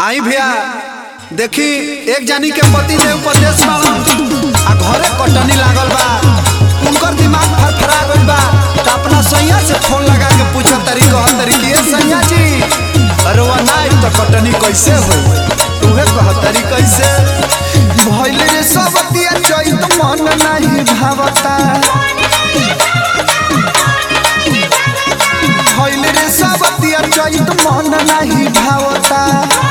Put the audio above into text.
आई भैया देखी एक जानी के पति देव परदेश बाड़न आ घरे कटनी लागल बा उनकर दिमाग फरफरा गइल बा त अपना सैया से फोन लगा के पूछो तरी कह तरी कि ए सैया जी अरे वो ना तो कटनी कैसे हो तुहे कह तरी कैसे भइल रे सब दिया चैत मन नाही भावता भइल रे सब दिया चैत मन नाही भावता